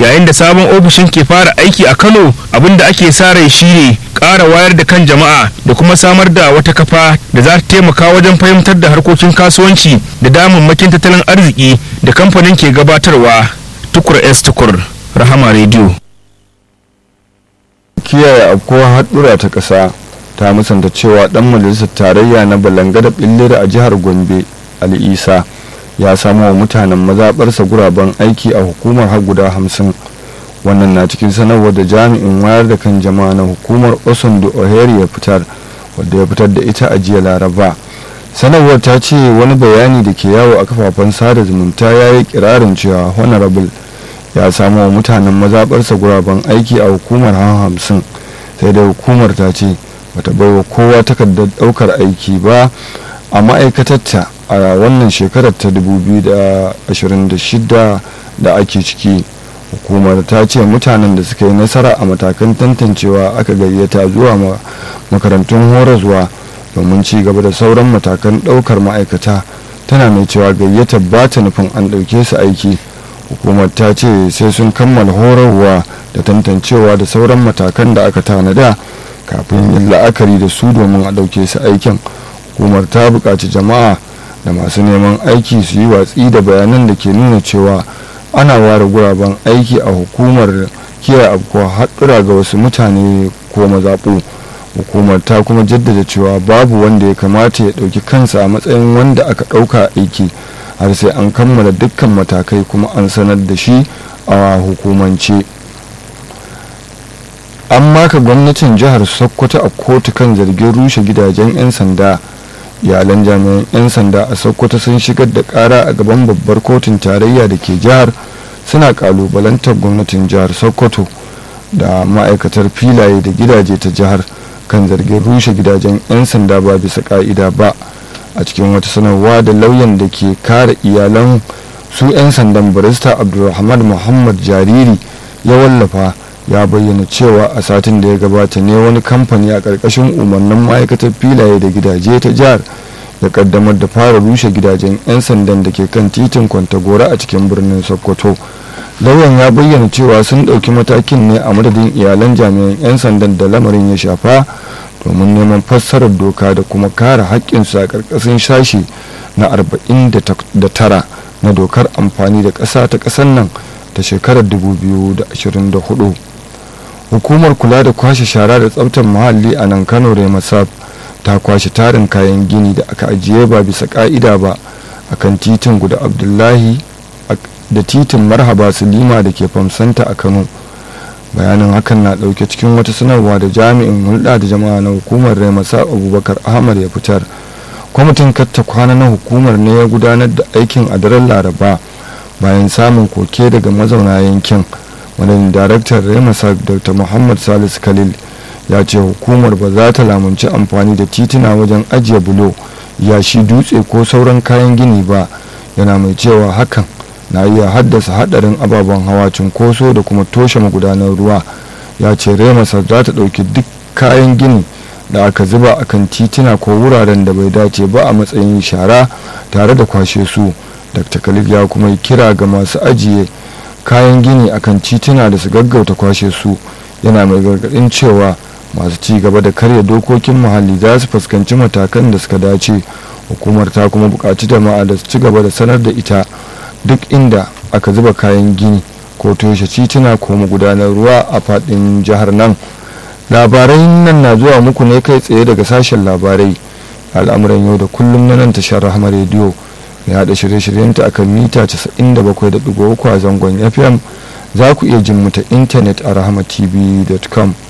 yayin da sabon ofishin ke fara aiki a kano abin da ake sa rai shine ƙara wayar da kan jama'a da kuma samar da wata kafa da za ta taimaka wajen fahimtar da harkokin kasuwanci da damammakin tattalin arziki da kamfanin ke gabatarwa tukur s tukur rahama radio kiyaye afkuwar haɗura ta ƙasa ta musanta cewa ɗan majalisar tarayya na balangada ɓillir a jihar gombe ali isa ya samu wa mutanen mazaɓarsa guraben aiki a hukumar har guda hamsin wannan na cikin sanarwar da jami'in wayar da kan jama'a na hukumar osundo ohere ya fitar wadda ya fitar da ita a jiya laraba sanarwar ta ce wani bayani da ke yawo a kafafen sada zumunta ya yi kirarin cewa honorable ya samu wa mutanen mazaɓarsa guraben aiki a hukumar han hamsin sai dai hukumar ta ce bata baiwa kowa takardar ɗaukar aiki ba a ma'aikatarta a wannan shekarar ta 2026 da ake ciki hukumar ta ce mutanen da suka yi nasara a matakan tantancewa aka gayyata zuwa makarantun horaswa domin ci gaba da sauran matakan ɗaukar ma'aikata tana mai cewa gayyata ba ta nufin an ɗauke su aiki hukumar ta ce sai sun kammala horarwa da tantancewa da sauran matakan da aka tanada kafin yin la'akari da su domin a ɗauke su aikin hukumar ta buƙaci jama'a da masu neman aiki su yi watsi da bayanan da ke nuna cewa ana ware guraben aiki a hukumar kiyaye afkuwa haɗura ga wasu mutane ko mazaɓu hukumar ta kuma jaddada cewa babu wanda ya kamata ya ɗauki kansa a matsayin wanda aka ɗauka aiki har sai an kammala dukkan matakai kuma an sanar da shi a hukumance an maka gwamnatin jihar sokoto a kotu kan zargin rushe gidajen 'yan sanda iyalan jami'an 'yan sanda a sokoto sun shigar da kara a gaban babbar kotun tarayya da ke jihar suna kalubalantar gwamnatin jihar sokoto da ma'aikatar filaye da gidaje ta jihar kan zargin rushe gidajen 'yan sanda ba bisa ka'ida ba a cikin wata sanarwa da lauyan da ke kare iyalan su 'yan sandan barista abdulrahman muhammad jariri ya wallafa ya bayyana cewa a satin da ya gabata ne wani kamfani a ƙarƙashin umarnin ma'aikatar filaye da gidaje ta jihar ya kaddamar da fara rushe gidajen 'yan sandan da ke kan titin kwantagora a cikin birnin sokoto lauyan ya bayyana cewa sun ɗauki matakin ne a madadin iyalan jami'an 'yan sandan da lamarin ya shafa domin neman fassarar doka da kuma kare haƙƙinsu a ƙarƙashin sashi na 49 na dokar amfani da ƙasa ta ƙasar nan ta shekarar 2024 hukumar kula da kwashe shara da tsabtar muhalli a nan kano remasab ta kwashe tarin kayan gini da aka ajiye ba bisa ka'ida ba a kan titin guda abdullahi da titin marhaba silima da ke famsanta a kano bayanin hakan na dauke cikin wata sanarwa da jami'in hulɗa da jama'a na hukumar remasab abubakar ahmad ya fitar kwamitin katta kwana na hukumar ne ya gudanar da aikin a daren laraba bayan samun koke daga mazauna yankin wani daraktan remasar dr muhammad salisu khalil ya ce hukumar ba za ta lamunci amfani da tituna wajen ajiye bulo yashi dutse ko sauran kayan gini ba yana mai cewa hakan na iya haddasa hadarin ababen hawa cunkoso da kuma toshe magudanar ruwa ya ce remasar za ta ɗauki duk kayan gini da aka zuba akan tituna ko wuraren da bai dace ba a matsayin shara tare da kwashe su dr khalil ya kuma yi kira ga masu ajiye kayan gini akan tituna da su gaggauta kwashe su yana mai gargadin cewa masu ci gaba da karya dokokin muhalli za su fuskanci matakan da suka dace hukumar ta kuma buƙaci jama'a da su ci gaba da sanar da ita duk inda aka zuba kayan gini ko toshe tituna ko magudanar ruwa a faɗin jihar nan labarai nan na zuwa muku ne kai tsaye daga sashen labarai al'amuran yau da kullum na nan tashar rahama rediyo ya haɗa shirye-shiryenta a kan mita 97.3 a zangon fm za ku iya jin mu ta intanet a rahamatv.com